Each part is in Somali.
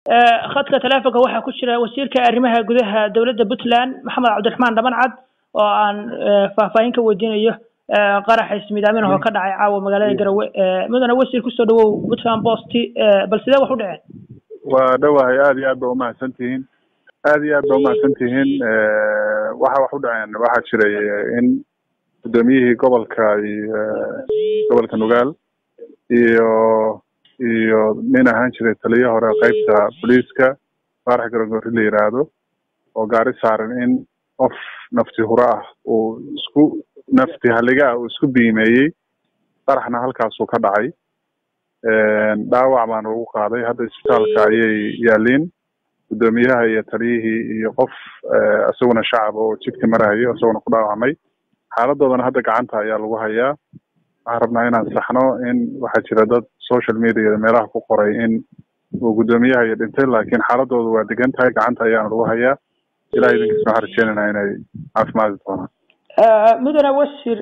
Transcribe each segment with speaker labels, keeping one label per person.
Speaker 1: khadka teleefonka waxaa ku jira wasiirka arrimaha gudaha dowladda puntland maxamed cabdiraxmaan dhabancad oo aan faahfaahin ka weydiinayo qaraxa ismidaamin oo ka dhacay caawa magaalada garowe mudane wasiir kusoo dhawow puntland post bal sidee wax u dhaceen
Speaker 2: waa dhowahay aada iyo aad ba umahadsan tihiin aada iyo aad ba umahadsan tihiin waxa wax u dhaceen waxaa jiray in guddoomiyihii gobolka iyo gobolka nugaal iyo iyo nin ahaan jiray taliyo hore qeybta booliiska faarax garogori la yiraahdo oo gaari saaran in qof nafti huro ah uu isku nafti halliga ah uu isku biimeeyey qaraxna halkaasuu ka dhacay dhaawac baana lagu qaaday hadda isbitaalka ayay yaaliin guddoomiyaha iyo taliyihii iyo qof isaguna shacab oo jidka marahayo isaguna ku dhaawacmay xaaladoodana hadda gacanta ayaa lagu hayaa waxaan rabnaa inaan saxno in waxaa jira dad social mediada meelaha ku qoray in uu guddoomiyaha iyo dhintay laakiin xaaladoodu waa degan tahay gacanta ayaana lagu hayaa ilaha idinkiisna waxaan rajeynayna inay caafimaadi doonaan
Speaker 1: mudane wasiir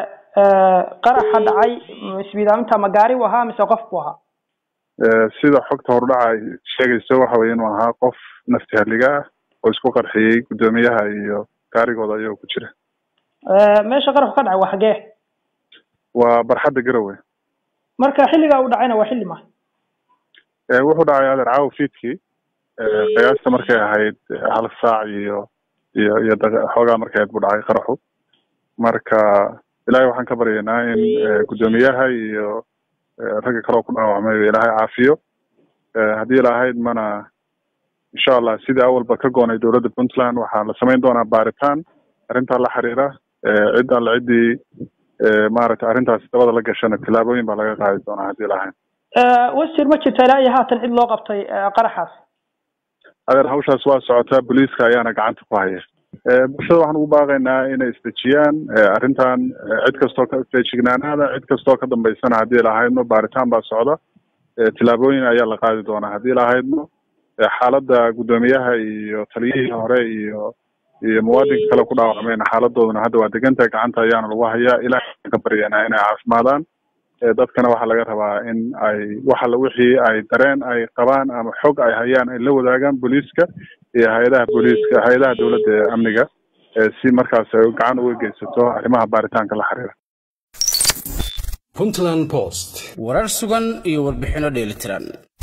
Speaker 1: qaraxa dhacay isbidaaminta ma gaari u ahaa mise qof buu ahaa
Speaker 2: sida xogta hordhaca ay sheegayso waxa weye inuu ahaa qof nafti halliga ah oo isku qarxiyey guddoomiyaha iyo gaarigooda ayagoo ku jira
Speaker 1: meesha qaraxu ka dhacay waa xagee
Speaker 2: waa barxadda garowe
Speaker 1: marka xilligaa uu dhacayna waa xilli ma
Speaker 2: wuxuu dhacay adeer caawa fiidkii qiyaasta markay ahayd hal saac iyo iyo iyo xoogaa markay ahayd buu dhacay qaraxu marka ilaahay waxaan ka baryaynaa in guddoomiyaha iyo ragga kaloo ku dhaawacmay ilaahay caafiyo haddii lahayd mana insha allah sidii awalba ka goonay dowladda puntland waxaa la samayn doonaa baaritaan arrintaa la xiriira cid alla ciddii maaragtay arrintaasi dabada la gashana tillaabooyin baa laga qaadi doonaa haddii lahayn
Speaker 1: wasiir ma jirta ilaa iyo haatan cid loo qabtay qaraxaas
Speaker 2: adeer hawshaas waa socotaa booliiska ayaana gacanta ku haya bulshada waxaan ugu baaqaynaa inay isdejiyaan arrintan cid kastoo ka feejignaanaada cid kastoo ka dambaysana haddii lahaydno baaritaan baa socda tillaabooyin ayaa la qaadi doonaa haddii lahaydno xaaladda guddoomiyaha iyo taliyihii hore iyo iyo muwaadinka kale ku dhaawacmayna xaaladooduna hadda waa degantahay gacanta ayaana lagu hayaa ilahay ka baryanaa inay caafimaadaan dadkana waxaa laga rabaa in ay waxala wixii ay dareen ay qabaan ama xog ay hayaan ay la wadaagaan booliiska iyo hay-adaha booliiska hay-adaha dowladda ee amniga si markaas ay gacan uga geysato arrimaha baaritaanka la xiriira
Speaker 3: puntland post
Speaker 4: warar sugan iyo warbixino dheelitiran